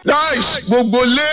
nice gbogbo lé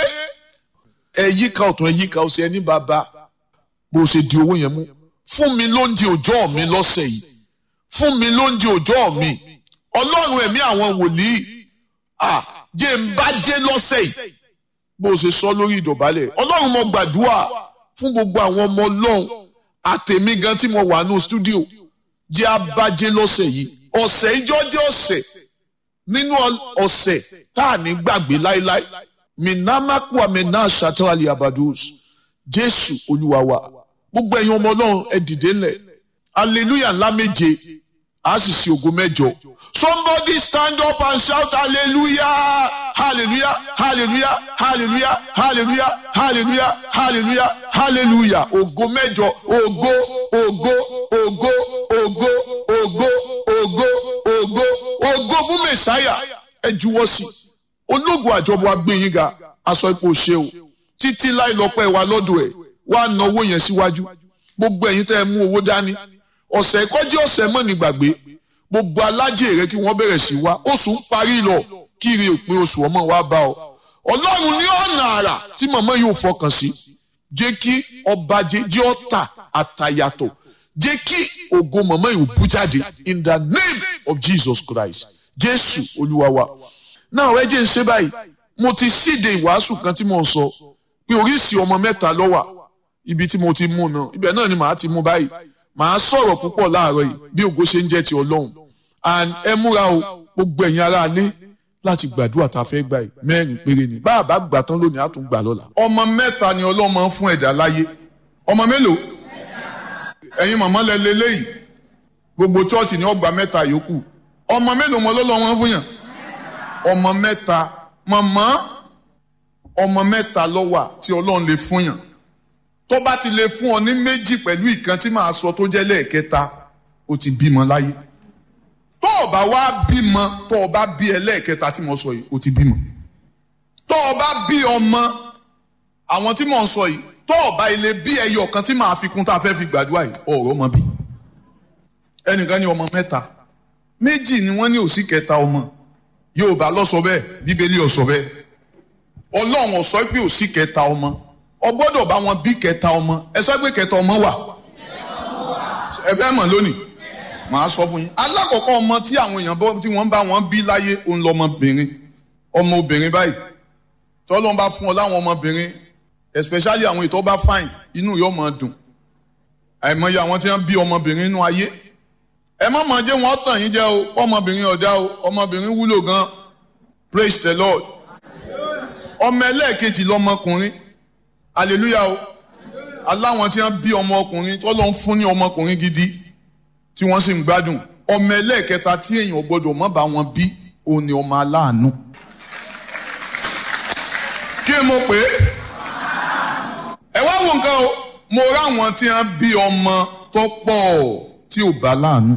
ẹ̀yíká ọ̀tún ẹ̀yíká ọ̀sẹ̀ ẹni bàbá bó ṣe di owó yẹn mú fún mi lóúnjẹ òjọ́ mi lọ́sẹ̀ yìí fún mi lóúnjẹ òjọ́ mi ọlọ́run ẹ̀mí àwọn wòlíì ah jẹ́ ń bá jẹ́ lọ́sẹ̀ yìí bó ṣe sọ lórí ìdọ̀bálẹ̀ ọlọ́run mo gbàdúrà fún gbogbo àwọn ọmọ ọlọ́run àtẹ̀mí gan tí mo wà ní stúdíò jẹ́ abájẹ́ lọ́sẹ̀ yìí ọ̀sẹ̀ ìjọ jẹ́ ọ̀sẹ̀ nínú ọ̀sẹ̀ tá à ní gbàgbé láéláé minamaku amena shatali abadus jésù olúwa wa gbogbo ẹ̀yin ọmọ ọlọ́run ẹ dìde ńlẹ̀ hallelujah ńlá méje a sì ṣe ògo mẹ́jọ somebody stand up and shout hallelujah hallelujah hallelujah hallelujah hallelujah hallelujah hallelujah hallelujah ògo mẹ́jọ ògo ògo ògo ògo ògo ògo ògo ògo fún mẹsáyà ẹ juwọ́ sí ológun àjọbọ agbẹ̀yìn ga aṣọ ipò ṣe o títí láì lọ́pẹ́ wa lọ́dọ̀ ẹ̀ wá na owó yẹn síwájú gbogbo ẹ̀yin tẹ́ ẹ mú owó dání ọ̀sẹ̀ kọjí ọ̀sẹ̀ mọ́ ní gbàgbé gbogbo alájẹ rẹ kí wọ́n bẹ̀rẹ̀ sí wá oṣù ń parí lọ kiri òpin oṣù ọmọ wa bá ọ ọlọ́run ní ọ̀nà àrà tí màmá yóò fọkàn sí jẹ́ kí ọba jẹ́ ọ̀tà àtàyàtọ̀ jẹ́ kí ògo màmá yóò bú jáde in the name of Jesus Christ jésù olúwa wa náà ẹ jẹ́ ń ṣe báyìí mo ti síde ìwàásù kan tí mo ń sọ pé oríṣìí ọmọ mẹ́ta ló wà ibi tí mo ti mú náà ibẹ̀ náà ni màá ti mú báyìí màá sọ̀rọ̀ púpọ̀ láàárọ̀ yìí bí ògo ṣe ń jẹ́ ti ọlọ́run and ẹ múra o gbogbo ẹ̀yin ará ilé láti gbàdúrà tá a fẹ́ gbà yìí mẹ́rin péré ni bá a bá gbà tán lónìí á tún gbà lọ́la. ọmọ mẹ́ta ni ọlọ́run máa ń fún ẹ̀dá láyé ọmọ mélòó ẹ̀yin màmá lẹ lélẹ́yìí gbogbo chọ́ọ̀chì ni ọgbà mẹ́ta yòókù ọmọ mélòó mọ lọ́lọ́ wọn fún yàn ọmọ mẹ́ta màmá ọmọ mẹ́ta ló wà tí ọlọ́run lè fún yàn tó bá ti lè fún ọ ní méjì pẹ̀lú ìkan tí màá sọ tó jẹ́ lẹ́ẹ̀kẹta ó ti bímọ láyé tó o bá wá bímọ tó o bá bí ẹlẹ́ẹ̀kẹta tí mo sọ yìí ó ti bímọ tó o bá bí ọmọ àwọn tí mò ń sọ yìí tó o bá ilé bí ẹyọ kan tí màá fi kún tá a fẹ́ fi gbàdúrà yìí ọ̀rọ̀ ọmọ bí ẹnìkan ní ọmọ mẹ́ta méjì ni wọ́n ní òsì kẹta ọmọ Yorùbá ló sọ bẹ́ẹ̀ Bíbélì ó sọ bẹ́ẹ̀ Ọlọ́run ó sọ pé òsì kẹta ọmọ ọ gbọ́dọ̀ bá wọn bí kẹta ọmọ ẹ sọ pé kẹta ọmọ wà ẹ fẹ́ mọ̀ lónìí màá sọ fún yín alákọ̀ọ́kọ́ ọmọ tí àwọn èèyàn bọ́ tí wọ́n bá wọn bí láyé òun lọmọbìnrin ọmọ obìnrin báyìí tọ́lọ́n bá fún ọ láwọn ọmọbìnrin especially àwọn ètò bá fine inú yóò máa dùn àìmọye àwọn tí wọ́n bí ọmọbìnrin inú ayé ẹ má máa jẹ́ wọ́n tàn yín jẹ́ o ọmọbìnrin ọ̀dá o ọmọbìnrin wúlò gan praise the lord ọmọ ẹlẹ́ẹ̀kejì lọmọkùnrin hallelujah o aláwọn tí wọ́n bí ọmọ ọkùnrin tó lọ ń fún ní ọmọkùnrin gidi tí wọ́n sì ń gbádùn ọmọ ẹlẹ́ẹ̀kẹta tí èèyàn gbọ́dọ̀ má bá wọn bí òun ni ọmọ aláàánú. kí mo pè é ẹ wá wo nǹkan o mo ráwọn tí wọ́n bí ọmọ tó pọ̀ tí ò bá láàánú